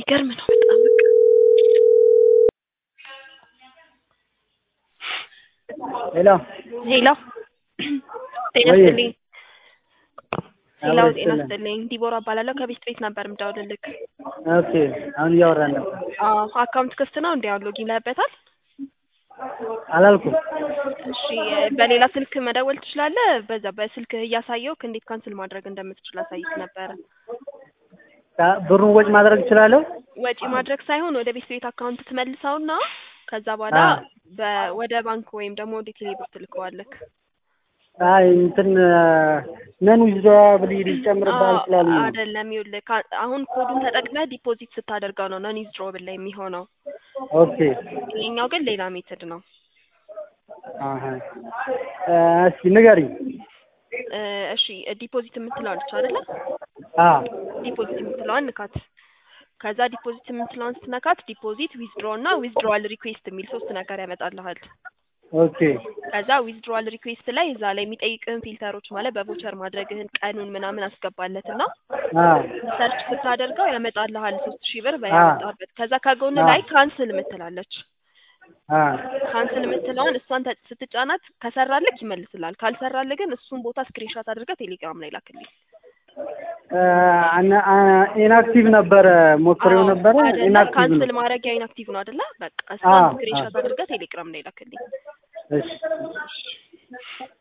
የሚገርም ነው በጣም በቃ ሄሎ ሄሎ ጤና ወይ ይስጥልኝ ሄሎ አብሮ ጤና ይስጥልን። ይስጥልኝ ዲቦራ እባላለሁ ከቤት ቤት ነበር የምደውልልክ ኦኬ አሁን እያወራን ነበር። አዎ አካውንት ክፍት ነው እንዲ አሁን ሎጊን ላይበታል አላልኩም። እሺ በሌላ ስልክ መደወል ትችላለህ በዛ በስልክህ እያሳየውክ እንዴት ካንስል ማድረግ እንደምትችል አሳይክ ነበረ ካ- ብሩን ወጭ ማድረግ እችላለሁ? ወጪ ማድረግ ሳይሆን ወደ ቤት ቤት አካውንት ትመልሰውና ከዛ በኋላ አ በ- ወደ ባንክ ወይም ደግሞ ወደ ቴሌብር ትልከዋለክ አይ እንትን ነን ዊዝድሮ ብል ሊጨምርብሃል አዎ ስላሉኝ ነው። አይደለም ይኸውልህ ካ- አሁን ኮዱን ተጠቅመህ ዲፖዚት ስታደርገው ነው ነን ዊዝድሮብል ላይ የሚሆነው ኦኬ ይሄኛው ግን ሌላ ሜትድ ነው አሀ እ እስኪ ንገሪኝ። እ እሺ ዲፖዚት የምትለው አለች አይደለ አ ዲፖዚት የምትለዋን ንካት ከዛ ዲፖዚት የምትለዋን ስትነካት ዲፖዚት ዊዝድሮ እና ዊዝድሮዋል ሪኩዌስት የሚል ሶስት ነገር ያመጣልሃል ኦኬ ከዛ ዊዝድሮዋል ሪኩዌስት ላይ እዛ ላይ የሚጠይቅህን ፊልተሮች ማለት በቮቸር ማድረግህን ቀኑን ምናምን አስገባለት እና አ ሰርች ስታደርገው ያመጣልሃል ሶስት ሺህ ብር አ በያመጣበት ከዛ ከጎን አ ላይ ካንስል የምትላለች አ ካንስል የምትለውን እሷን ተ- ስትጫናት ከሰራልክ ይመልስልሃል ካልሰራልህ ግን እሱን ቦታ ስክሪንሾት አድርገህ ቴሌግራም ላይ ላክልኝ እ አና- አ- ኢንአክቲቭ ነበረ ሞክሬው አዎ ነበረ አይደለ ኢንአክቲቭ ካንስል ነው። ማድረጊያ ኢንአክቲቭ ነው አይደለ በቃ አ እሷን አ ስክሪንሾት አድርገህ ቴሌግራም ላይ ላክልኝ እሺ